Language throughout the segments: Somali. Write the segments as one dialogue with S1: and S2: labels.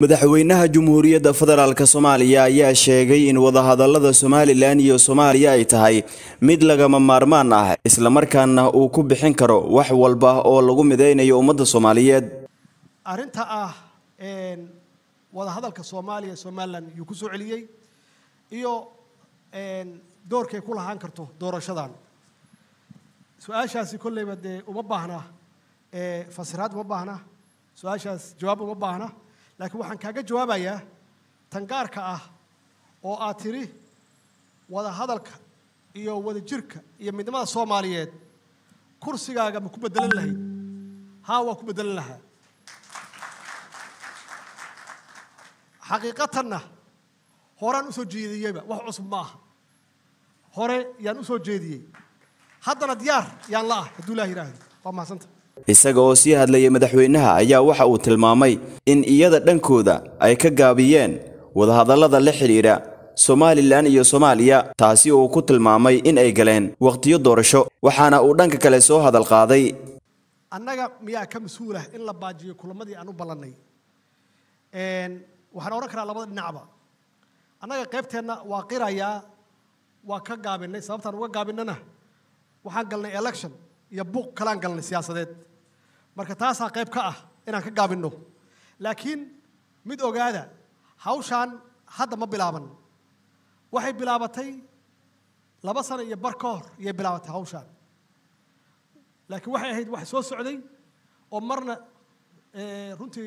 S1: madaxweynaha Jamhuuriyadda Federaalk Soomaaliya ayaa sheegay in wadahadalada Somalilan iyo Soomaaliya ay tahay mid lagama maarmaan ah isla markaana uu ku bixin karo wax walba oo lagu mideynayo ummadda Soomaaliyeed
S2: arrinta ah wadahadalka soomaaliya somalilan yuu ku soo celiyey iyo doorkay ku lahaan karto doorashadan su-aashaasi kolleyba dee uma baahna fasiraad uma baahna su-aashaas jawaab uma baahna laakiin waxaan kaaga jawaabayaa tan gaarka ah oo aad tiri wadahadalka iyo wadajirka iyo midnimada soomaaliyeed kursigaaga ma ku bedelan lahayd haa waa ku bedelan lahaa xaqiiqatanna horaan usoo jeediyeyba wax cusub ma aha hore yaan usoo jeediyey haddana diyaar yaan la ah hadduu ilaah yidhaahdo waa mahadsanta
S1: isaga oo sii hadlayay madaxweynaha ayaa waxa uu tilmaamay in iyada dhankooda ay ka gaabiyeen wadahadallada la xidhiidha somalilan iyo soomaaliya taasi oo uu ku tilmaamay in ay galeen wakhtiyo doorasho waxaana uu dhanka kale soo hadal qaaday
S2: annaga miyaa ka mas-uulah in la baajiyo kulamadii aan u ballannay waxaan odhan karaa labada dhinacba annaga qaybteenna waa qirayaa waa ka gaabinay sababtaan uga gaabinana waxaan galnay election iyo buuq kalaan galnay siyaasadeed marka taasaa qayb ka ah inaan ka gaabinno laakiin mid ogaada hawshaan hadda ma bilaaban waxay bilaabatay laba sano iyo bar ka hor iyay bilaabatay hawshaan laakiin waxay ahayd wax soo socday oo marna runtii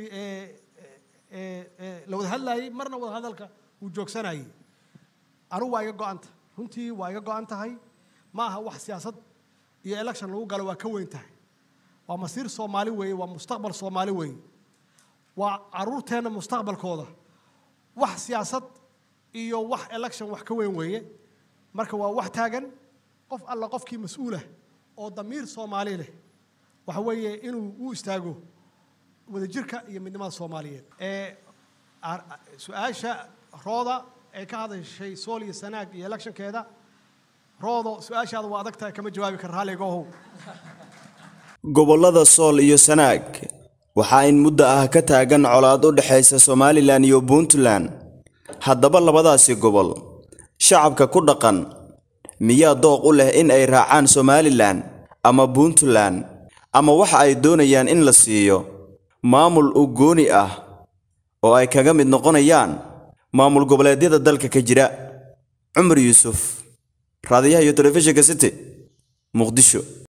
S2: la wada hadlaayey marna wada hadalka uu joogsanayey anugu waa iga go-anta runtii waa iga go-an tahay ma aha wax siyaasad iyo election lagu galo waa ka weyn tahay waa masiir soomaali weeye waa mustaqbal soomaali weeye waa caruurteenna mustaqbalkooda wax siyaasad iyo wax election wax ka weyn weeye marka waa wax taagan qof alla qofkii mas-uulah oo damiir soomaali leh waxa weeye inuu u istaago wadajirka iyo midnimada soomaaliyeed su-aasha rooda ee ka hadashay sool iyo sanaag iyo electionkeeda roodo su-aashaada waa adag tahay kama jawaabi kara raalligaohow
S1: gobollada sool iyo sanaag waxaa in muddo ah ka taagan colaad u dhexaysa somalilan iyo puntland haddaba labadaasi gobol shacabka ku dhaqan miyaa dooq u leh in ay raacaan somalilan ama puntland ama waxa ay doonayaan in la siiyo maamul u gooni ah oo ay kaga mid noqonayaan maamul goboleedyada dalka ka jira cumar yuusuf raadiyaha iyo telefishinka city muqdisho